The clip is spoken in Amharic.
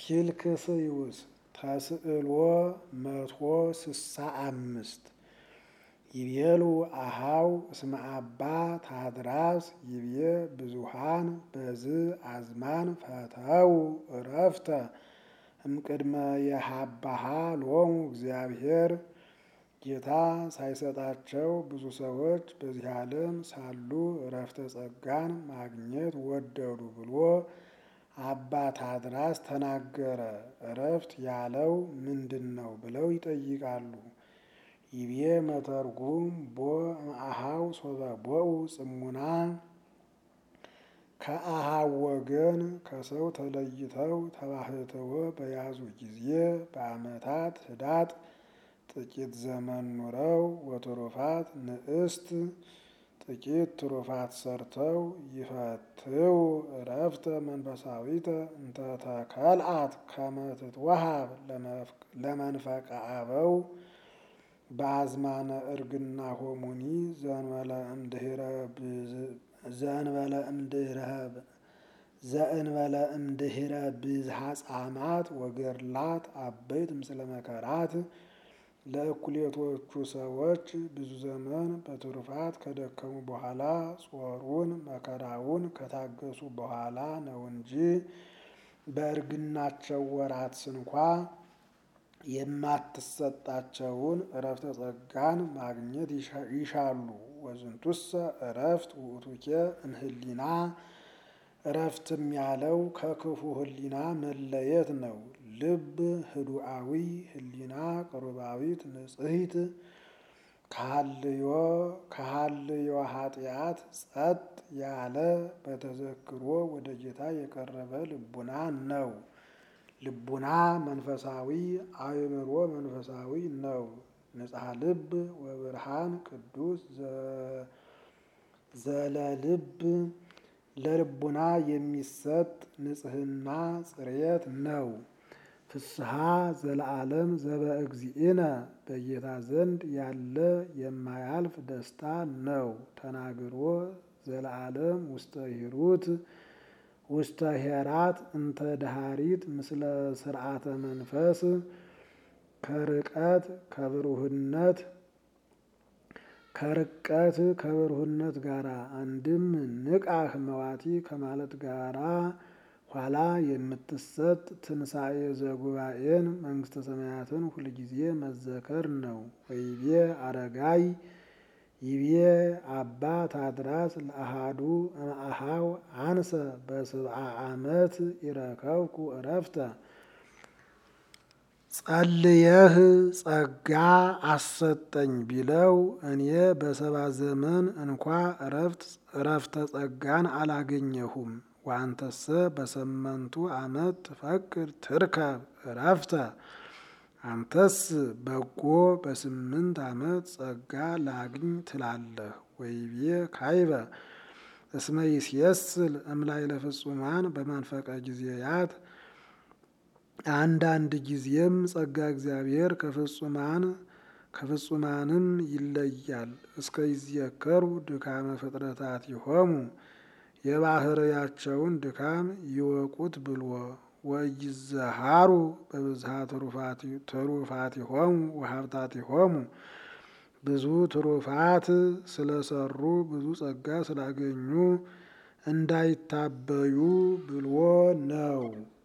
ፊልክስዩስ ተስዕሎ መቶ ስሳ አምስት ይቤሉ አሃው እስመ አባ ታድራስ ይቤ ብዙሃን በዝ አዝማን ፈተው እረፍተ እምቅድመ የሀባሃ ሎሙ እግዚአብሔር ጌታ ሳይሰጣቸው ብዙ ሰዎች በዚህ ዓለም ሳሉ እረፍተ ጸጋን ማግኘት ወደዱ ብሎ አባ ታድራስ ተናገረ። እረፍት ያለው ምንድን ነው ብለው ይጠይቃሉ። ይቤ መተርጉም ቦ እምአሃው ሶበ ቦኡ ጽሙና ከአሃው ወገን ከሰው ተለይተው ተባህተወ በያዙ ጊዜ በዓመታት ህዳጥ ጥቂት ዘመን ኑረው ወትሩፋት ንእስት ጥቂት ትሩፋት ሰርተው ይፈትው እረፍተ መንፈሳዊተ እንተተከልአት ከመ ትትወሃብ ለመንፈቀ አበው በአዝማነ እርግና ሆሙኒ ዘእንበለ እምድህረ ብዝሃ ጻማት ወገርላት አበይት ምስለ መከራት ለእኩሌቶቹ ሰዎች ብዙ ዘመን በትሩፋት ከደከሙ በኋላ ጾሩን መከራውን ከታገሱ በኋላ ነው እንጂ በእርግናቸው ወራት ስንኳ የማትሰጣቸውን እረፍተ ጸጋን ማግኘት ይሻሉ። ወዝንቱሰ እረፍት ውእቱኬ እምህሊና እረፍትም ያለው ከክፉ ህሊና መለየት ነው። ልብ ህዱአዊ ህሊና ቅሩባዊት ንጽሕት ከሃልዮ ኃጢአት ጸጥ ያለ በተዘክሮ ወደ ጌታ የቀረበ ልቡና ነው። ልቡና መንፈሳዊ አእምሮ መንፈሳዊ ነው። ንጽሐ ልብ ወብርሃን ቅዱስ ዘለልብ ለልቡና የሚሰጥ ንጽህና ጽሬት ነው። ፍስሐ ዘለዓለም ዘበእግዚእነ በጌታ ዘንድ ያለ የማያልፍ ደስታ ነው። ተናግሮ ዘለዓለም ውስተ ሂሩት ውስተ ሄራት እንተ ዳሃሪት ምስለ ስርዓተ መንፈስ ከርቀት ከብሩህነት ከርቀት ከብሩህነት ጋራ አንድም ንቃህ መዋቲ ከማለት ጋራ ኋላ የምትሰጥ ትንሣኤ ዘጉባኤን መንግስተ ሰማያትን ሁልጊዜ መዘከር ነው። ወይቤ አረጋይ ይቤ አባ ታድራስ ለአሃዱ እምአሃው አንሰ በስብዓ ዓመት ይረከብኩ እረፍተ ጸልየህ ጸጋ አሰጠኝ ቢለው እኔ በሰባ ዘመን እንኳ እረፍተ ጸጋን አላገኘሁም። ዋንተሰ በሰመንቱ ዓመት ትፈቅድ ትርከብ እረፍተ አንተስ በጎ በስምንት ዓመት ጸጋ ላግኝ ትላለህ። ወይቤ ካይበ እስመ ይስየስል እምላይ ለፍጹማን በመንፈቀ ጊዜያት አንዳንድ ጊዜም ጸጋ እግዚአብሔር ከፍጹማን ከፍጹማንም ይለያል። እስከ ይዝየከሩ ድካመ ፍጥረታት ይሆሙ የባህርያቸውን ድካም ይወቁት ብልዎ ወይዘሃሩ በብዝሃ ትሩፋት ይሆሙ ወሀብታት ይሆሙ ብዙ ትሩፋት ስለሰሩ ብዙ ጸጋ ስላገኙ እንዳይታበዩ ብልዎ ነው።